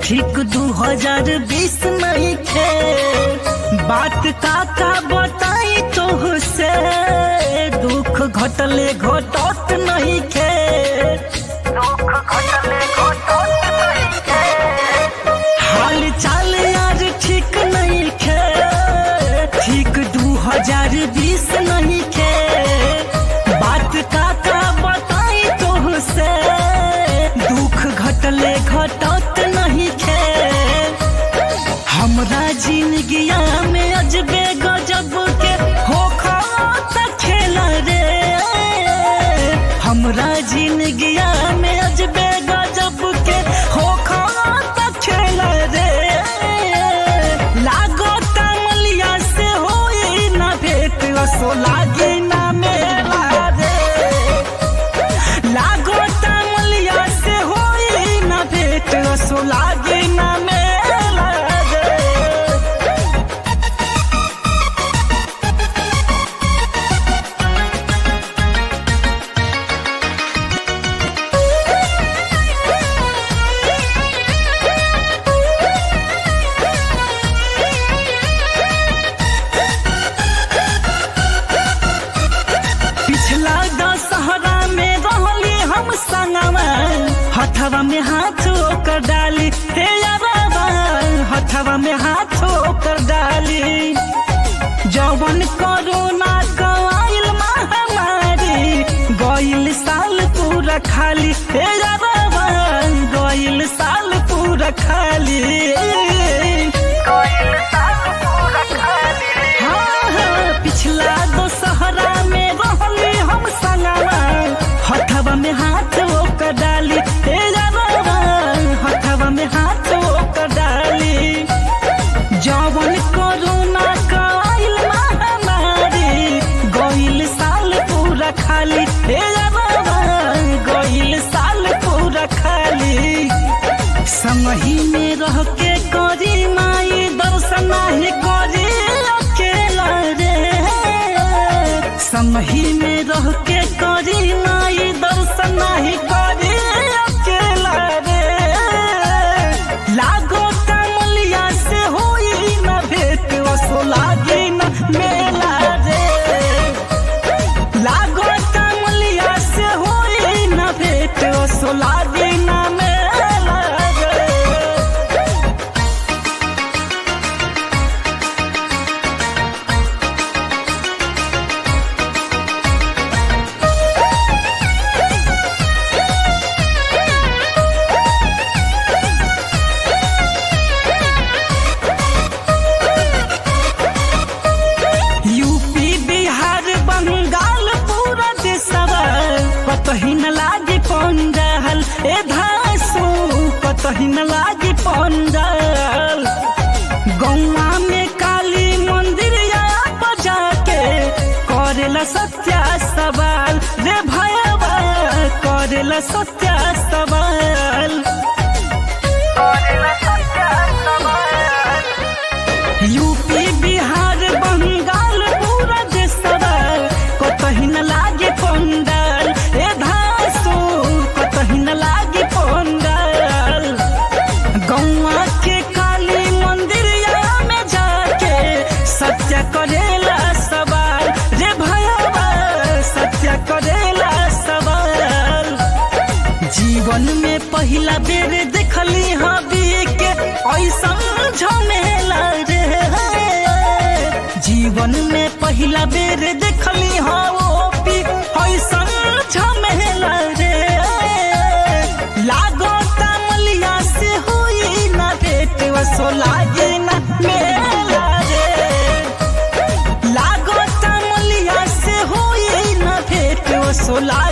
ठीक दू हजार बीस नहीं खे बात का का बताई तो से दुख घटले घटत नहीं खे दुख घटले घटत नहीं खे हाल चाल यार ठीक नहीं खे ठीक दू हजार बीस नहीं खे बात का का बताई तो से दुख घटले घटत नहीं खे हमरा जिंदगिया में अजबे गजब के हो खेला रे हमरा जिंदगिया में अजबे गजब के हो खेला रे लागो तमलिया से होई ना भेट असो लागी ना मेला रे लागो तमलिया से होई ना भेट असो लागी ना मेला रे पिछला दशहरा में रहली हम संगवा हथवा में हाथ ओकर डाली हे बाबा हथवा में हाथ ओकर डाली जवन कोरोना कवाइल महामारी गइल साल पूरा खाली हे बाबा गइल साल पूरा खाली गइल साल पूरा खाली हाँ हाँ पिछला दशहरा में रहली हम संगवा हथवा में हाथ ओकर डाली हे बाबा हथवा में हाथ ओकर डाली जवन कोरोना काइल महामारी गइल साल पूरा खाली हे बाबा गइल साल पूरा खाली संगही में रह के करी माई दर्शन नाही करी अकेला रे संगही में रह के करी माई दर्शन नाही करी अकेला रे लागो तमलिया से होई ना भेट असो लागी ना मेला रे लागो तमलिया से होई ना भेट असो लागी ना मेला रे यूपी बिहार बंगाल पूरा देशवा कतही न लागे पंडाल ए धासु कतही न लागे पंडाल गौवा में काली मंदिर या बजा के करेला सत्या सवाल रे भयवा करेला सत्या सवाल करेला सत्या सवाल यूपी बिहार बंगाल पूरा देशवा कतही न लागे पंडाल ए धासु कतही न लागे पंडाल गौवा के काली मंदिरिया में जाके सत्य करेला सवाल रे भयवा सत्य करेला सवाल जीवन में पहिला बेर देखली हबी के ऐसा झमेला रे जीवन में पहिला बेर देखली हबी ऐसा झमेला रे लागो तमलिया से हुई ना भेट वसो लागे ना मेला रे लागो तमलिया से हुई ना भेट वसो लागे